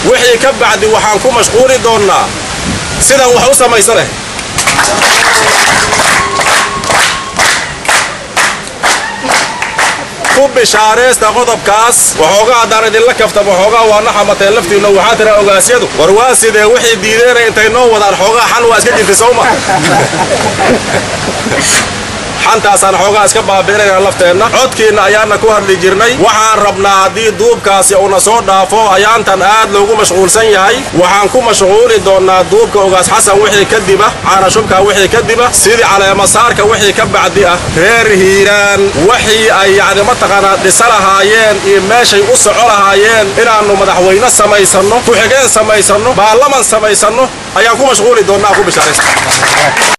wixii ka bacdi waxaan ku mashquuli doonnaa sidaan wax u samaysaneh ku bishaaraysta qodobkaas waxoogaa haddaan idinla kafta waxoogaa waa na xamateen laftiinna waxaa tira ogaasyadu war waa sidee wixii diideena intay noo wadaan xoogaa xan waa iska jirtay sowma xantaasaan xoogaa iska baabi'inayna lafteenna codkiinna ayaana ku hadli jirnay waxaan rabnaa haddii duubkaasi uuna soo dhaafo ayaantan aad loogu mashquulsan yahay waxaan ku mashquuli doonnaa duubka ogaas xasan wixii kadiba caanashubka wixii kadiba sidii caleemasaarka wixii ka bacdi ah reer hiiraan wixii ay yacni mataqaanaa dhisa lahaayeen iyo meeshay u soco lahaayeen inaannu madaxweyne samaysanno ku-xigeen samaysanno baarlaman samaysanno ayaan ku mashquuli doonnaa ku bishaaraysta